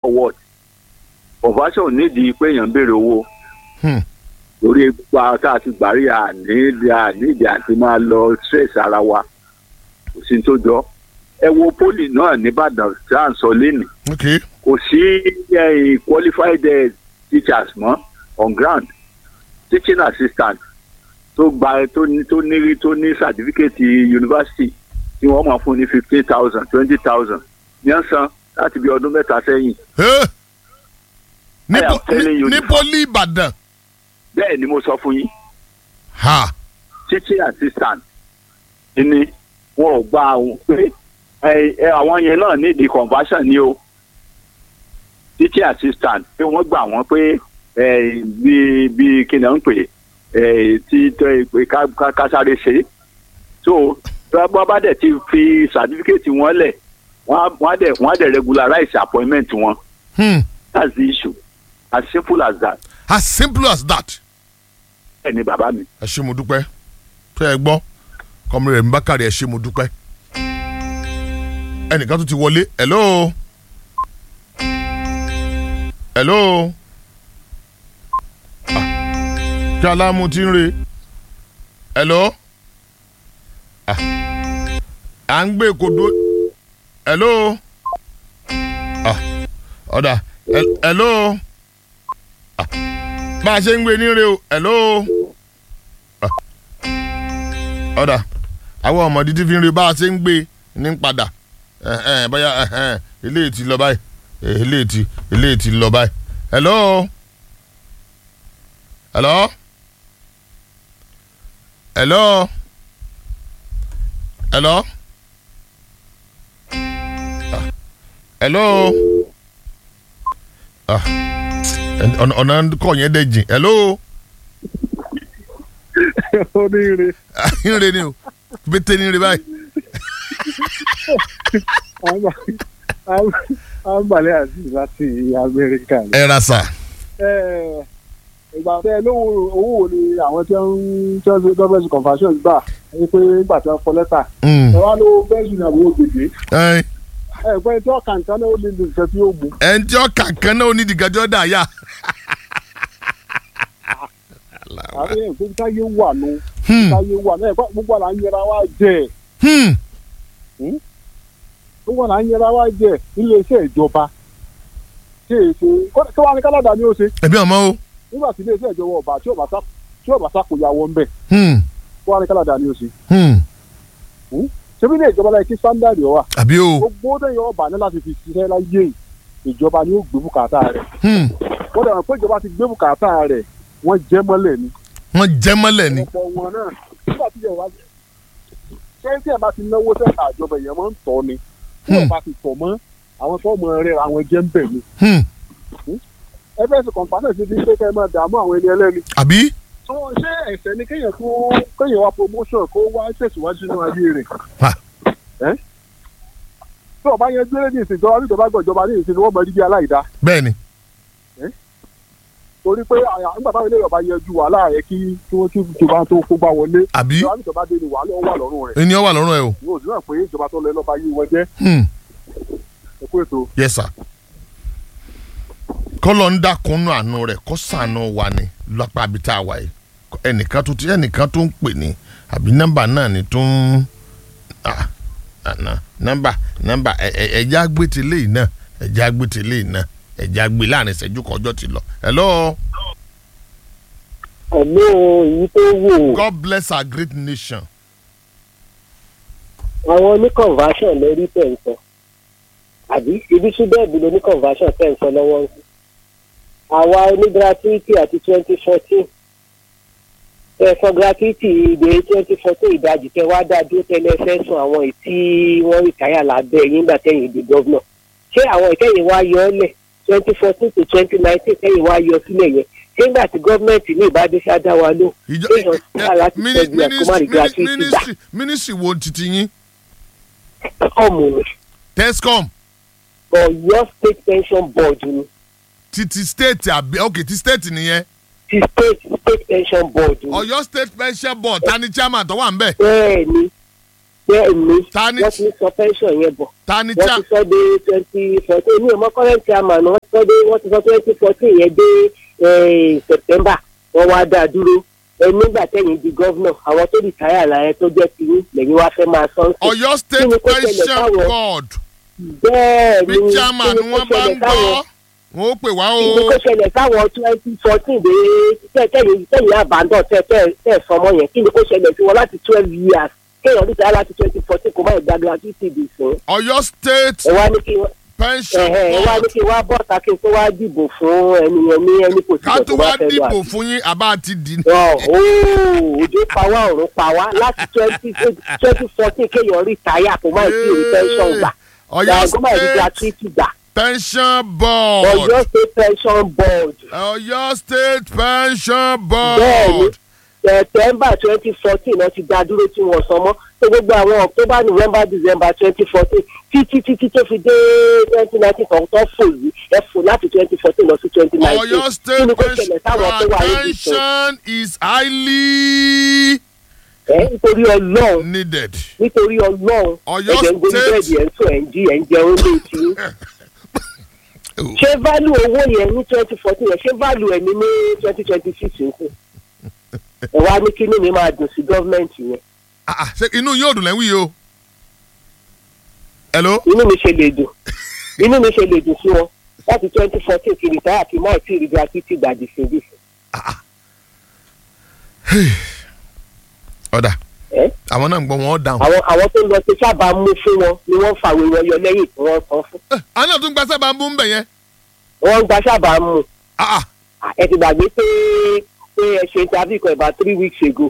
forward conversion nídìí pé èèyàn ń béèrè owó Hmm. lórí ipa tá a ti gbàrí àní àníìdí àti máa lọ stress ara wa kò sí ní tó jọ ẹ wo poli náà nìbàdàn tí à ń sọ lénìí ok kò sí eh, qualified eh, teachers mọ́ on ground teaching assistant tó gba tó ní tó ní tó ní certificate university tí wọ́n máa fún ní fifteen thousand twenty thousand ní ọ̀sán láti bí ọdún mẹ́ta sẹ́yìn Eh. ní I am po- telling you ní the poli ìbàdàn bẹ́ẹ̀ ni mo sọ fún yín ha teaching assistant ni wọn ò gba àwọn pé ẹ ẹ àwọn yẹn náà nídìí conversion ni o teaching assistant pé wọ́n gbà wọ́n pé ẹ bí bí kí ni wọ́n ń pè ẹ tí tó ẹ pé ká ká- ká sáré ṣe so bá bá dẹ̀ ti fi certificate wọn lẹ̀ wọ́n á wọ́n á dẹ̀ wọ́n á dẹ̀ regularize appointment wọn hmm. that's the issue as simple as that as simple as that. ẹ ní bàbá mi. ẹ ṣé mo dúpẹ́ tẹ́ ẹ gbọ́ kọ́mọ̀rẹ́ rẹ̀ ń bá kàrí ẹ ṣé mo dúpẹ́. ẹnìkan tún ti wọlé hello hello Ah, kí aláàmú ti ń re hello Ah, à ń gbé kodo hello Ah, ọ̀dà hel- hello Ah, bá a ṣe ń gbé ní re o hello ọ̀dà àwọn ọmọ dídí fi ń rí bá a ṣe ń gbé ní padà ẹ̀hẹ́n, bóyá ẹ̀hẹ́n, eléyìí ti lọ báyìí eh, eléyìí ti eléyìí ti lọ báyìí. hello hello hello hello Ah, hello Ah, ọ̀nà ọ̀nà kọ̀ yẹn dẹ̀ jìn hello oríire ìrìn ni o pété ní ìrìn báyìí. àǹbàlẹ̀ àti láti amẹ́ríkà ni. ẹ ra sà. Eh, ìgbà tẹ lówó owó wo ni àwọn tí wọ́n tí wọ́n ṣe gọ́ọ̀mẹ̀ntì conversion gbà ẹ pé nígbà tí wọ́n kọ lẹ́tà ẹ wá lówó bẹ́ẹ̀sì ní àwọn ògbèdè ẹ ẹ pé tí wọ́n kà nǹkan náà ó lè lu nǹkan tí ó mú. ẹ ń tí ọ kankan náà onídìí gàjọ́ dà yá. àwọn èèyàn pé táyé wà nù Hmm, táyé wà náà ẹ̀kọ́ gbogbo àlà ń yẹra wá jẹ hmm, gbogbo àlà ń yẹra wá jẹ nílé iṣẹ́ ìjọba ṣé èsè kí wàá ní káládà ni ó ṣe ẹbí ọmọ o. nígbà tí ilé iṣẹ́ ìjọba ọba tí ọba sá tí ọba sákòyàwó ń bẹ̀ Hmm, kí wàá ní káládà ni ó ṣe hmm, ṣebí ní ìjọba láì kí standard wà àbí o. gbogbo dẹ́yìn ọba ní láti fi ṣiṣẹ́ láyé ìjọba ni ó gbé bùkátà rẹ̀ Hmm, wọ́n dẹ̀ wọ́n pé ìjọba ti gbé bùkátà rẹ̀ wọ́n jẹ́ mọ́lẹ̀ ni wọ́n jẹ́ mọ́lẹ̀ ni. ọ̀pọ̀ wọn náà nígbà tí ìjọba ṣé tí ẹ̀ bá ti náwó sẹ́ka àjọba èèyàn máa ń tọ́ ni tí Hmm. ọba ti tọ̀ mọ́ àwọn tó mọ rẹ̀ àwọn jẹ́ ń bẹ̀ ni Hmm, fs kọ̀ǹpánẹ̀ ti fi ń pé kẹ́ ẹ máa dààmú àwọn ẹni ẹlẹ́ni àbí. tó ṣé ẹ̀sẹ̀ ni kéèyàn tó kéèyàn wá promotion kó wá tẹ̀síwájú nínú ayé rẹ̀ Ha. tí ọba yẹn gbé ní ìsìn ìjọba níjọba gbọ̀jọba ní ìsìn ni wọ́n mọ rí bí aláìda bẹ́ẹ̀ ni. torí pé àyà- nígbà táwọn eléyìí ọba yanjú wàhálà rẹ kí kí wọ́n tún ìjọba tó kó gbá wọlé àbí. ìjọba níjọba dé ni wàhálà ó wà lọ́rùn rẹ̀ ènìyàn wà lọ́rùn ẹ o. yóò sì náà pé ìjọba tó lọ lọ́ba yìí wọ́n jẹ́ Hmm, ẹ̀kú ètò. yes sir. kọ́lọ̀ ń dákunú àánú rẹ̀ kó sànù wa ni lápá àbí tá a wà yìí. ẹnìkan tó ti ẹnìkan tó ń pè ní àbí nọ́mbà náà ni tó ń ah, àná nọ́mbà nọ́mbà ẹ- ẹ- ẹ̀já gbé ti léyìí náà ẹ̀já gbé ti léyìí náà ẹ̀já gbé láàrin ìṣẹ́jú kan ọjọ́ ti lọ. hello Hello, èyí tó wò God bless our great nation. àwọn oní conversion lórí tẹ̀ ń sọ àbí ibi ṣúdẹ̀bù ló ní conversion tẹ̀ ń sọ lọ́wọ́ ń sọ. àwa oní gratuity àti twenty fourteen ẹ̀sán gratuity ìdè twenty fourteen ìdajì tẹ wá dá dúró tẹ́lẹ̀ fẹ́ sùn àwọn èyí tí wọ́n rìtáyà lábẹ́ yín gbà tẹ̀yìn ìdè gọ́vnà ṣé àwọn ìkẹyìn wá yọ ọ́ lẹ̀ twenty fourteen to twenty nineteen tẹ̀yìn wá yọ sílẹ̀ yẹn ṣé nígbà tí gọ́ọ̀mẹ̀ntì ní ìbádé ṣáá wa lò ìjọ Èèyàn sáà láti tẹ́jú ẹ̀ kó má rí gratuity gbà. mínísírì mínísírì wo titi yín ọmọ mi tescom Ọ̀yọ́ state pension board ni titi state àbí ok ti state nìyẹn ti state state pension board ni Ọ̀yọ́ state pension board ta ni chairman tó wà ń bẹ̀. bẹ́ẹ̀ ni bẹ́ẹ̀ ni Ta ni- wọ́n ti ń sọ pension yẹn bọ̀ ta ni wọ́n cha ti sọ dé twenty fourteen ní ọmọ current chairman wọ́n ti sọ dé wọ́n ti sọ twenty fourteen yẹn dé eh, september wọ́n wá dá a dúró ẹ nígbà tẹ̀yìn di gọ́vnọ̀ àwọn tó rìtáyà láyé tó jẹ́ tiyín lẹ́yìn wá fẹ́ máa sọ ń sìn. Ọ̀yọ́ Kí state ni kó ṣẹlẹ̀ pension táwọn- board bẹ́ẹ̀ bí ni chairman kí ni kó wọn bá ń ṣẹlẹ̀ gbọ́ táwọn- wọn ó pè wá o kí ni kó ṣẹlẹ̀ táwọn twenty fourteen dé tẹ̀yìn tẹ̀yìn àbádọ́ tẹ̀ tẹ̀ tẹ̀ sọmọ yẹn kí ni kó ṣẹlẹ̀ sí wọn láti twelve years kéèyàn rìtáyà láti twenty fourteen kó má ìgbà gratuity dì fún Ọ̀yọ́ state ẹ wá ní kí wọ́n pension ẹ̀hẹ̀ ẹ wá ní board kí wá bọ́ ta kí n tó wá dìbò fún ẹni yẹn ní ẹni kò ká tó wá dìbò fún yín àbá ti dì ní. òjò pa wá ọ̀run pa wá láti twenty twenty fourteen kéèyàn rí táyà kó má ìtì rí pension gbà Ọ̀yọ́ kó má ìrí state gratuity gbà pension board Ọ̀yọ́ state pension board Ọ̀yọ́ state pension bẹ́ẹ̀ni board september twenty fourteen náà ti dá dúró tí wọ́n san mọ́ tó gbogbo àwọn october november december twenty fourteen títí títí tó fi dé twenty nineteen kan tó fò yìí ẹ fò láti twenty fourteen lọ sí twenty nineteen Ọ̀yọ́ kí state ni kò ṣẹlẹ̀ táwọn tó wà níbi tó pension is highly ẹ nítorí ọlọ́run needed. nítorí ọlọ́run Ọ̀yọ́ ẹ̀jẹ̀ ń gbóni State- bẹ́ẹ̀dì ẹ̀ ń sùn ẹ̀ ń jí ẹ̀ ń jẹun lé tí ṣé value owó yẹn ní twenty fourteen yẹn ṣé value ẹ̀ ní ní twenty twenty six ń kù ẹ wá ní kí ni mi máa dùn sí gọ́ọ̀mẹ̀ntì yẹn Ah, ah, ṣé inú yóò dùn lẹ́wìn yìí o. hello. inú mi ṣe lè dùn inú mi ṣe lè dùn sí wọn láti twenty fourteen kiri táyà kí máa tí ì rí gratuity gbàdì síbi ọ̀dà ẹ àwọn náà ń gbọ́ wọn dáhùn. àwọn àwọn tó ń lọ sí sábà mú fún wọn ni wọ́n fàwé wọn yọ lẹ́yìn tí wọ́n san fún Eh, àwọn náà tún gba sábà ń bú ń bẹ̀ yẹn. wọ́n ń gba sábà mú Ah, ah, ẹ ti gbàgbé pé pé ẹ ṣe interview kan about three weeks ago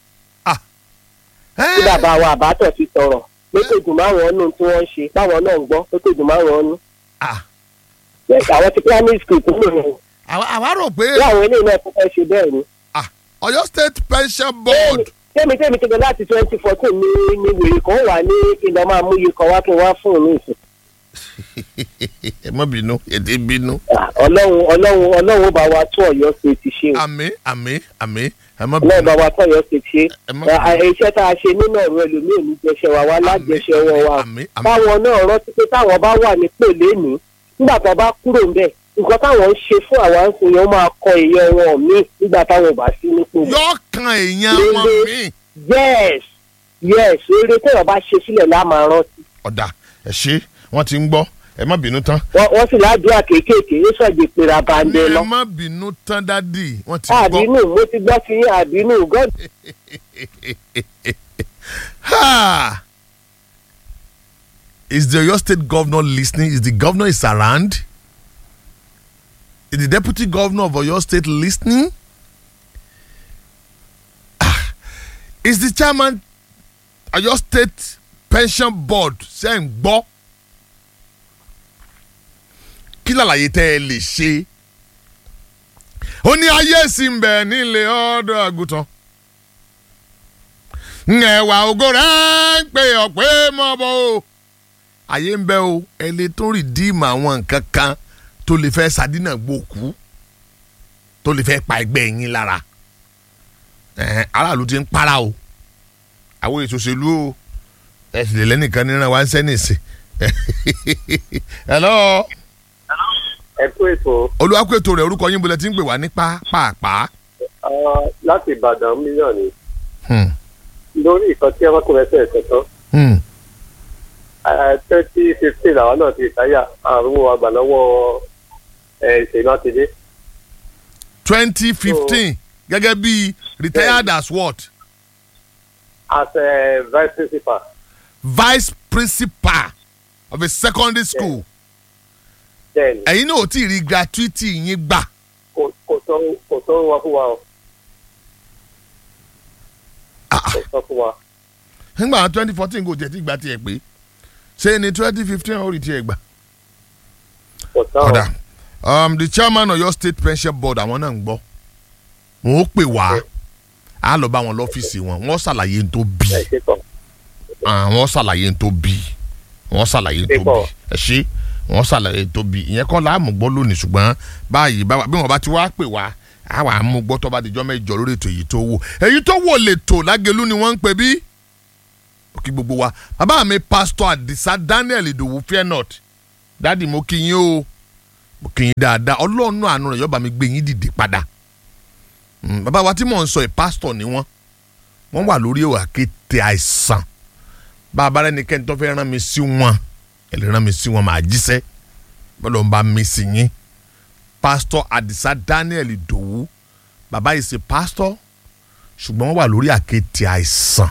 tí eh, bàbá wa àbátọ̀ ti sọ̀rọ̀ pé kò dùn máwọn nù tí wọ́n ń ṣe báwọn náà ń gbọ́ pé kò dùn máwọn nù. ah. Yes, àwọn ti primary school tó lò yẹn àwa àwa rò pé láwọn eléyìí náà tó fẹ́ ṣe bẹ́ẹ̀ ni. ah, Ọ̀yọ́ state pension board. tẹ́mi tẹ́mi ti gbọ́ láti twenty fourteen ní ní wèrè kan wà ní kí n lọ máa mú iye kan wá kí n wá fún un ní ìsìn. ẹ má bínú èdè bínú. Ah, ọlọ́run ọlọ́run ọlọ́run ó bá wa tún ọ̀yọ́ ṣe ti ṣe o àmì àmì àmì ẹ má ọlọ́run bínú. bá wa tún ọ̀yọ́ ṣe ti ṣe ẹ má Ah, ah, iṣẹ́ tá a ṣe nínú ọ̀rọ̀ ẹlòmíì ní jẹṣẹ́ wa wá lájẹṣẹ́ wọn wa àmì àmì táwọn náà rántí pé táwọn bá wà nípò lénìí nígbà tó bá kúrò ńbẹ̀ nǹkan táwọn ń ṣe fún àwọn àǹsìn yẹn ó máa kọ èèyàn wọn míì nígbà táwọn ò bá sí nípò mọ́. yọ kan èèyàn wọn mí. yes yes eré téèyàn bá ṣe sílẹ̀ lá máa rántí. ọ̀dà ẹ ṣe wọ́n ti ń gbọ́ ẹ má bínú tán. wọ́n wọ́n sì ládùúgbà kéékèèké ó sọ̀jẹ̀ pera bàǹdẹ lọ. ẹ má bínú tán dádì wọ́n ti gbọ́. àbínú mo ti gbọ́ sí yín àbínú god Ha! Is the Oyo State governor listening? Is the governor is around? Is the deputy governor of Oyo State listening? Ah. Is the chairman Oyo State pension board saying gbọ́? Kí làlàyé tẹ́ ẹ lè ṣe? Ó ní ayé sì ń bẹ̀ nílé ọ̀dọ́ àgùntàn ẹwà ògo rẹ̀ ń pè ọ́ pé mọ́ bọ́ o. àyè ń bẹ o ẹ lè tún rìdíìmù àwọn nǹkan kan tó lè fẹ́ sàdínà gbòkú tó lè fẹ́ pa ẹgbẹ́ yín lára ẹ̀hẹ́n, aráàlú ti ń para o àwọn ètò òṣèlú o ẹ sì lè lẹ́nìkan níran wá ń sẹ́nìsì. hello ẹ kú ètò olùwàkùn rẹ̀ orúkọ yín bolẹ̀ tí ń pè wá ní pàápàá. ah, láti ìbàdàn mílíọ̀nù Hmm, lórí ìkan tí ọmọkùnrin ẹsẹ̀ ẹ̀sẹ̀ tán hmm. twenty fifteen làwọn náà ti táyà àrùn àgbà lọ́wọ́ ìṣèlú àtidé twenty fifteen gẹ́gẹ́ bí retired as what as a vice principal vice principal of a secondary school then ẹ̀yin náà ò tí ì rí gratuity yín gbà kò kò tó kò tó wá fún wa o Ah, kò tó fún wa nígbà twenty fourteen kò tiẹ̀ tí gbà tiẹ̀ pé ṣé ni twenty fifteen ó rí tiẹ̀ gbà. kò tó ọ̀dà um, the chairman of your state pension board àwọn náà ń gbọ́ wọn ó pè wá á lọ bá wọn lọ́fíìsì wọn wọ́n ṣàlàyé n tó bí ẹ ṣe kàn wọ́n ṣàlàyé n tó bí wọ́n ṣàlàyé n tó bí ẹ ṣe wọ́n ṣàlàyé n tó bí ìyẹn kọ́ láàmú gbọ́ lónìí ṣùgbọ́n báyìí bá- bí wọ́n bá ti wá pè wá á wà á mú gbọ́ tó bá dijọ́ mẹ́jọ lórí ètò èyí tó wò èyí tó wò lè tò lágẹ̀lú ni wọ́n ń pè bí kí gbogbo wa bàbá mi pásítọ̀ àdìsá daniel ìdòwú fairnot dáàdì mo kí yín o mo kí yín dáadáa ọlọ́run àánú rẹ̀ yọba mi gbé yín dìde padà Mm, bàbá wa tí mò ń sọ ẹ̀ pásítọ̀ ni wọ́n wọ́n wà lórí àkéte àìsàn bàbá rẹ̀ ní kẹ́ni tó fẹ́ rán mi sí wọn ẹ̀ lè rán mi sí wọn màá jíṣẹ́ bọ́lá ń bá mi sí yín pásítọ̀ àdìsá daniel ìdòwú bàbá yìí ṣe pásítọ̀ ṣùgbọ́n wọ́n wà lórí àkéte àìsàn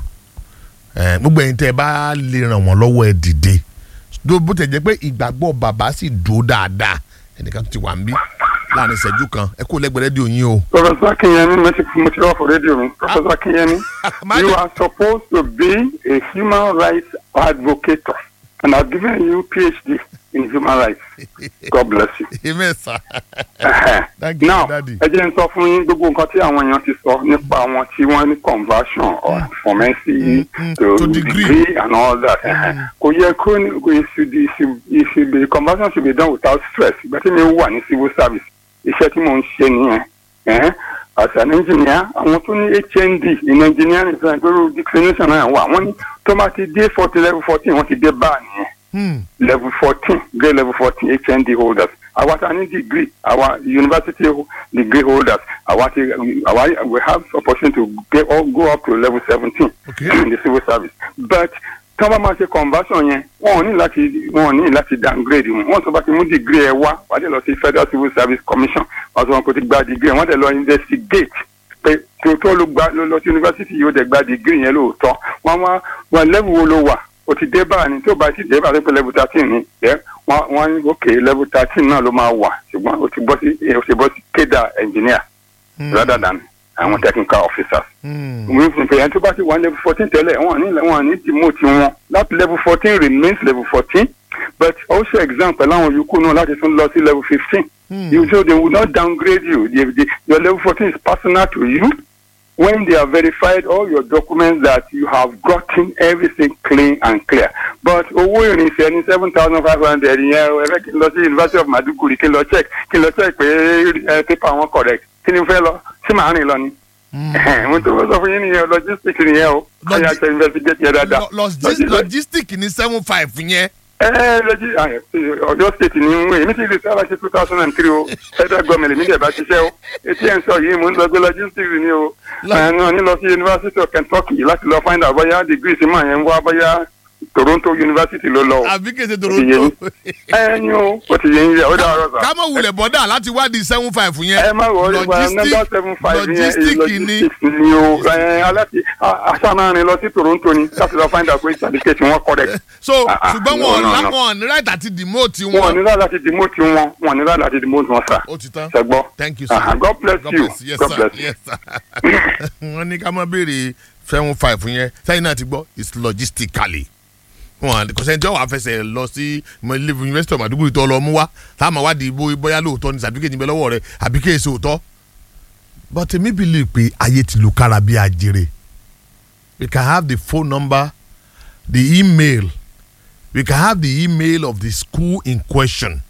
Eh, gbogbo ẹ̀yin tẹ́ ẹ bá lè ràn wọ́n lọ́wọ́ ẹ dìde Dó- bó tẹ̀ jẹ́ pé ìgbàgbọ́ bàbá sì dúró dáadáa ẹnìkan tó ti wà ń bí láàrin ìṣẹ́jú kan ẹ kó lẹ́gbẹ̀ẹ́ rédíò yín o. Professor Akinyemi, mo ti mo ti wá for radio mi. Professor Akinyemi, My you dear- are supposed to be a human rights advocate and I've given you PhD in human rights. God bless you. amen sir. Ẹhẹ́. Thank you, Now, Daddy. ẹ jẹ́ n sọ fún yín gbogbo nǹkan tí àwọn èèyàn ti sọ nípa àwọn tí wọ́n ní conversion or pharmacy mm, to, to degree. degree and all that. Ẹhẹ́. Kò yẹ kó ní kò it should be- it should- it should be conversion should be done without stress. Ìgbà tí mi wà ní civil service, iṣẹ́ tí mò ń ṣe nìyẹn. Ẹhẹ́. As an engineer, àwọn tó ní HND in engineering fún ẹgbẹ́rún declination náà wà. Wọ́n ní tó bá ti dé forty level fourteen, wọ́n ti dé báà nìyẹn Hmm. level fourteen grade level fourteen hnd holders àwa ta ní degree àwa university ho- degree holders àwa ti àwa we have opportunity to get all go up to level seventeen Okay. in the civil service but tí wọ́n bá máa ṣe conversion yẹn wọ́n ò ní láti wọ́n ò ní láti downgrade wọn wọ́n tó bá ti mú degree ẹ wá wàá dé lọ sí federal civil service commission wọ́n sọ wọn kò ti gba degree ẹ wọ́n dẹ̀ lọ investigate pé tó tó ló gba ló lọ sí university yóò dẹ̀ gba degree yẹn lóòótọ́ wọ́n wá wọ́n level wo ló wà o ti dé báà ni tó bá ti dé báà tó pé level thirteen ni ẹ wọ́n wọ́n ní ok level thirteen náà ló máa wà ṣùgbọ́n o ti bọ́ sí o ti bọ́ sí kéda engineer rather than àwọn technical officers Hmm. we fún pé ẹni tó bá ti wà ní level fourteen tẹ́lẹ̀ wọ́n ní wọ́n ní demote wọn láti level fourteen remains level fourteen but also exam pẹ̀lú àwọn yòókù náà láti tún lọ sí level fifteen you so they will not downgrade you they, they, your level fourteen is personal to you when they have verified all your documents that you have gotten everything clean and clear but owó ìrìnsẹ̀ ní seven thousand five hundred yẹn o ẹ fẹ́ kí n lọ sí university of maduguri kí n lọ check kí n lọ check pé ẹ paper wọn correct kí ni n fẹ́ lọ sí màá rìn lọ ni mo tó fẹ́ sọ fún yín nìyẹn logistics nìyẹn o Logi- ọ̀yà ṣe investigate yẹn dáadáa. Lo- logis- logistic ní seven five yẹn. ẹ ẹ lọ́jí ọ̀yọ́ state ni ń wé èmi ti rí sábà ṣe two thousand and three o federal government èmi dẹ̀ bá ṣiṣẹ́ o etí ẹ̀ ń sọ yìí mò ń lọ gbé logistics ni o ẹ̀ ní lọ sí university of kentucky láti lọ find out bóyá degree sí máa yẹn ń wá bóyá toronto university ló lọ o àbí kèsè Ó ti yé toronto. yín. ẹ ní o ó ti yẹ ń yẹ ó dá ọ̀rọ̀ sà. ká mọ̀ wulẹ̀ bọ́dà láti wádìí seven five yẹn. ẹ má wọlé pa nọmba seven five yẹn logistic ni. logistics ni o ẹ aláti aṣáánárin lọ sí toronto ni láti lọ find out pé certificate wọn correct. so Ah, ah, ṣùgbọ́n no, wọn no, no. láwọn ní right àti demote wọn ò ní wọn. láti láti demote wọn wọn ò ní láti láti demote wọn sà. ó ti tán. ṣẹgbọ́. thank you sir. Uh-huh. God bless you. yes God sir bless you. yes sir. wọ́n ní ká má béèrè seven five yẹn sẹ́yìn náà ti gbọ́ it's logistically wọn kò sẹ́ni tí wọ́n wá fẹsẹ̀ lọ sí ilé university of Maiduguri tó lọ mú wá táwọn máa wádìí bó- bóyá lóòótọ́ ní certificate níbẹ̀ lọ́wọ́ rẹ̀ àbí kí èso òótọ́ but èmi believe pé ayé ti lu kára bí ajere we can have the phone number the email we can have the email of the school in question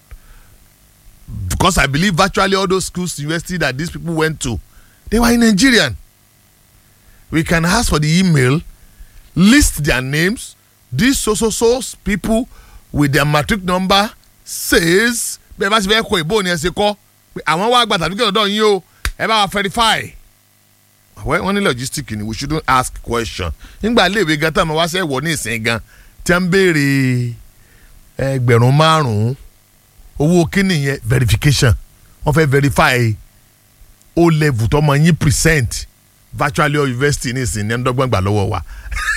because I believe virtually all those schools, university that these people went to, they were in Nigerian. We can ask for the email, list their names. These so so so people with their matric number says bẹ́ẹ̀ bá ti fẹ́ kọ ìbò ni ẹ ṣe kọ́ pé àwọn wá gba tàbí kẹ́lọ́dọ̀ yín o ẹ bá wa verify. Wẹ́- wọ́n ní logistic ni we shouldn't ask question. nígbà iléèwé gan tá a máa wá sẹ́wọ̀ ní ìsìn gan tí a ń béèrè ẹgbẹ̀rún márùn-ún owó kíni yẹn verification wọ́n fẹ́ verify o level tọmọ yín present virtually all university ní ìsìn ní ẹ̀ńdọ́gbọ̀n gbà lọ́wọ́ wa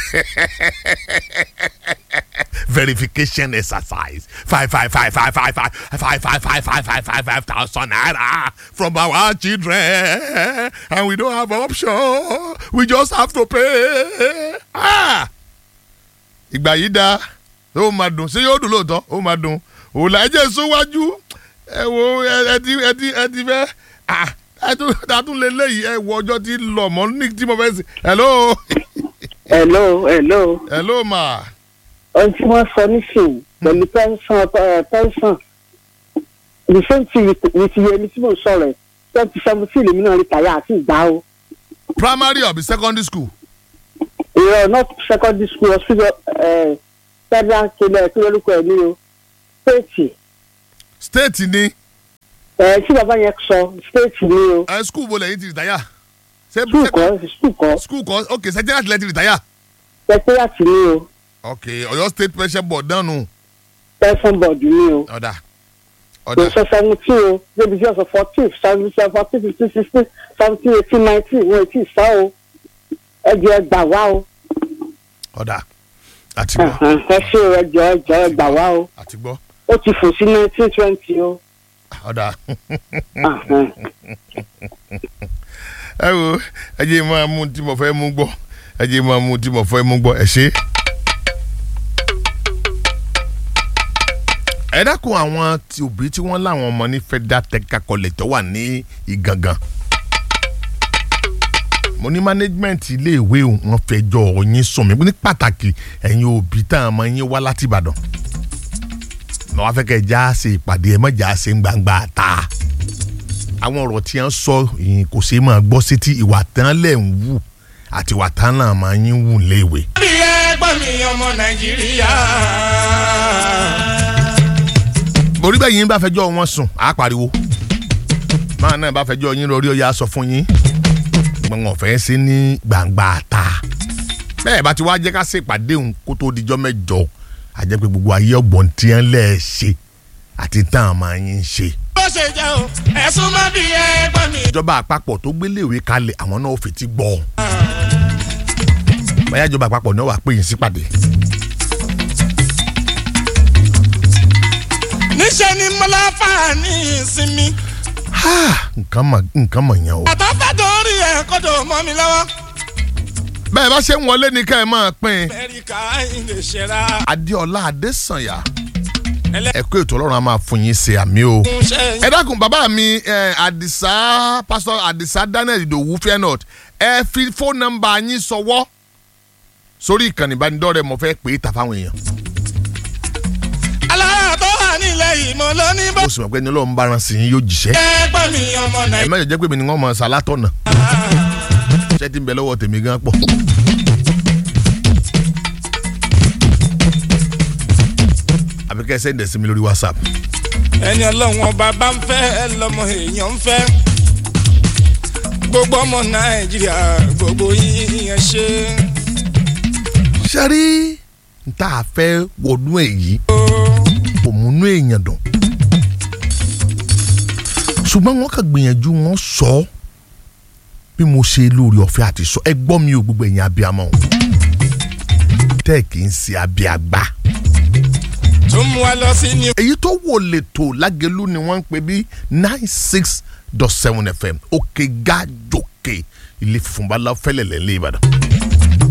verification exercise five five five five five five five five five five five five five thousand naira from our children and we don't have option we just have to pay. Ah! ìgbà yìí dáa ó máa dùn ṣé yóò dùn lóòótọ́ ó máa dùn òòlà ẹ̀jẹ̀ sówájú ẹ wo ẹ ẹ ti ẹ ti ẹ ti fẹ́ ah ẹ tún ẹ tún lé léyìí ẹ wo ọjọ́ tí ń lọ mọ́ ní tí mo fẹ́ sí hello hello hello hello ma ohun tí wọ́n sọ nísìnyí pẹ̀lú tẹ́ńsán tẹ́ńsán the same thing with with yẹmi tí mo sọ̀rọ̀ ẹ̀ twenty seventeen lèmi náà rí tàyà àti ìgbà o primary or be secondary school ìrọ̀ not secondary school hospital ẹ̀ federal kílẹ̀ kí lórúkọ ẹ̀ ní o state state ni ẹ̀ tí bàbá yẹn sọ state ní o ẹ school bo lẹ́yìn ti rìtáyà ṣé school kan school kan school kan ok secretariat lẹ́yìn ti rìtáyà secretariat ní o ok Ọ̀yọ́ state pension board náà nù person board ní o ọ̀dà kò ọ̀dà sọ seventeen o débi tí ọ̀sán fourteen seventeen fourteen fifteen sixteen seventeen eighteen nineteen wọn ò tí ì sá o ẹ jẹ́ ẹ gbà wá o ọ̀dà àti gbọ́ ẹ ṣe ẹ jọ ẹ jọ ẹ gbà wá o àti gbọ́ ó ti fò sí nineteen twenty o. ọ̀dà ẹ wo ẹ jẹ́ máa mú tí mo fẹ́ mú gbọ́ ẹ jẹ́ máa mú tí mo fẹ́ mú gbọ́ ẹ ṣe. ẹ dákun àwọn tí òbí tí wọ́n láwọn ọmọ ní federal technical college tó wà ní Ìgangan mo ní management iléèwé wọn fẹjọ́ yín sùn mí ní pàtàkì ẹ̀yin òbí tá a máa yín wá láti Ìbàdàn mo wá fẹ́ kẹ́ ẹ já ṣe ìpàdé ẹ má já ṣe ń gbangba ta àwọn ọ̀rọ̀ tí wọ́n sọ yìí kò ṣeé máa gbọ́ sétí ìwà tán lẹ̀ ń wù àti ìwà tán náà máa yín wù léèwé. bí ẹgbọ́n mi ọmọ nàìjíríà. borí bẹ́ẹ̀ yín bá fẹjọ́ wọn sùn á pariwo máa náà bá fẹjọ́ yín lórí ọ̀yà sọ fún yín gbọ̀ngàn fẹ́ sí ní gbangba ta bẹ́ẹ̀ bá ti wá jẹ́ ká ṣèpàdé òun kó tó dijọ́ mẹ́jọ àjẹ́ pé gbogbo ayé ọgbọ̀n tí wọ́n lẹ̀ ṣe àti tán àmọ́ yín ṣe. bó ṣe jẹ́ o ẹ̀sùn má bí ẹgbọ́n mi. ìjọba àpapọ̀ tó gbéléwé kalẹ̀ àwọn náà ò fetí gbọ́ báyà ìjọba àpapọ̀ náà wà pé yín sípàdé. níṣẹ́ ni mọ́láfà ní ìsinmi. nǹkan mọ̀ nǹkan mọ̀ yẹn o. àtọ́fẹ́ torí ẹ̀ kọ́dọ̀ mọ́ mi lọ́wọ́. bẹ́ẹ̀ bá ṣe ń wọlé ní ká ẹ máa pín in. amẹ́ríkà ilé ṣẹra. adéọlá adésànyà ẹ̀kọ́ ètò ọlọ́run a máa fún yín ṣe àmì o. ẹlẹ́kùnṣẹ́ ẹ dákun bàbá mi ẹ, àdìsá pásítọ̀ àdìsá daniel ìdòwú fairnot ẹ fi fóònù nọ́mbà yín sọwọ́ sórí ìkànnì ìbánidọ́rẹ̀ẹ́ mo fẹ́ pè é ta fáwọn èèyàn. alára tó wà nílẹ̀ yìí mo ló ní bó. ó sì mọ̀ pé ní ọlọ́run bá ran sí yín yóò jíṣẹ́. ẹgbọ́n mi ọmọ ẹ nàìjíríà. mẹ́jọ jẹ́ pé mi ni wọ́n mọ̀ ṣàlátọ̀nà. ṣé ti ń bẹ lọ́wọ́ tèmi gan pọ̀. àbí kẹ́ ẹ sẹ́ndẹ̀ sí mi lórí whatsapp. ẹni ọlọ́run ọba bá ń fẹ́ lọ́mọ èèyàn ń fẹ́. gbogbo ọmọ nàìjíríà gbogbo yín ẹ ṣe. ṣe rí n tá a fẹ́ wọnú èyí kò múnú èèyàn dùn. ṣùgbọ́n wọ́n kàn gbìyànjú wọn sọ bí mo ṣe lórí ọ̀fẹ́ àti sọ ẹ gbọ́ mi ò gbogbo ẹ̀yin abiyamọ o tẹ́ ẹ̀ kì í ṣe abiyagbá. tó mú wa lọ sí ní. èyí tó wò lè tó lágẹ̀lú ni wọ́n ń pè bí nine six dot seven fm òkè gájòkè ilé funfun bá lọ fẹ́lẹ̀ lẹ́lẹ́ ìbàdàn.